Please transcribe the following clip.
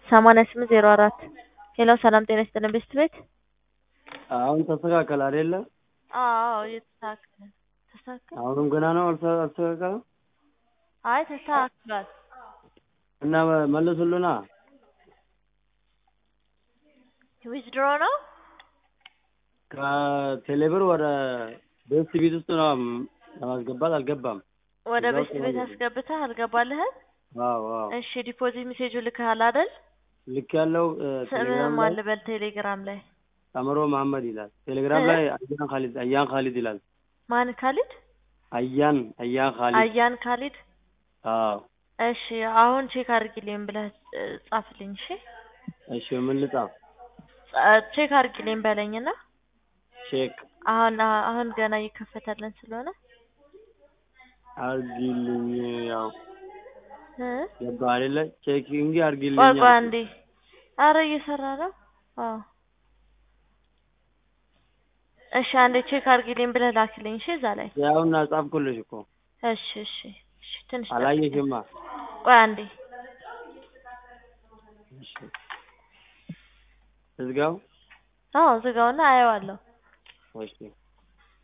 ሰማንያ ስምንት ዜሮ አራት ሄሎ ሰላም ጤና ይስጥልን ቤስት ቤት አሁን ተስተካከለ አይደለ? አዎ እየተስተካከለ ነው። ተስተካከለ አሁንም ገና ነው አልተ- አልተስተካከለም አይ ተስተካክሏል እና መ- መልሱልና ዊዝድሮ ነው ከቴሌብር ወደ ቤስት ቤት ውስጥ ነው ለማስገባት አልገባም። ወደ እዛው ቤስት ቤት ተመለሰ። አስገብተህ አልገባልህም አዎ አዎ እሺ ዲፖዚት ሜሴጁ ልክሃል አይደል ልክ ያለው ስምህን ቴሌግራም ማን ላይ ልበል ቴሌግራም ላይ አምሮ መሀመድ ይላል። ቴሌግራም እ? ላይ አያን ካሊድ አያን ካሊድ ይላል። ማን ካሊድ አያን አያን ካሊድ አያን ካሊድ አዎ እሺ አሁን ቼክ አድርጊልኝ ብለህ እ, ጻፍልኝ እሺ እሺ ምን ልጻፍ? ጻ- ቼክ አድርጊልኝ በለኝና ቼክ አሁን አሁን ገና እየከፈተልን ስለሆነ አርጊልኝ ያው እ? ገባ አይደለ? ቼክ እንጂ አርጊልኝ ቆይ ቆይ አልኩት። አንዴ አረ እየሰራ ነው አዎ እሺ አንዴ ቼክ አድርጊልኝ ብለህ ላክልኝ እሺ እዛ ላይ ያውና ጻፍኩልሽ እኮ እሺ እሺ እሺ ትንሽ ጠብቀኝ። አላየሽማ። ቆይ አንዴ እሺ እዝጋው። አዎ ዝጋውና አየዋለሁ እሺ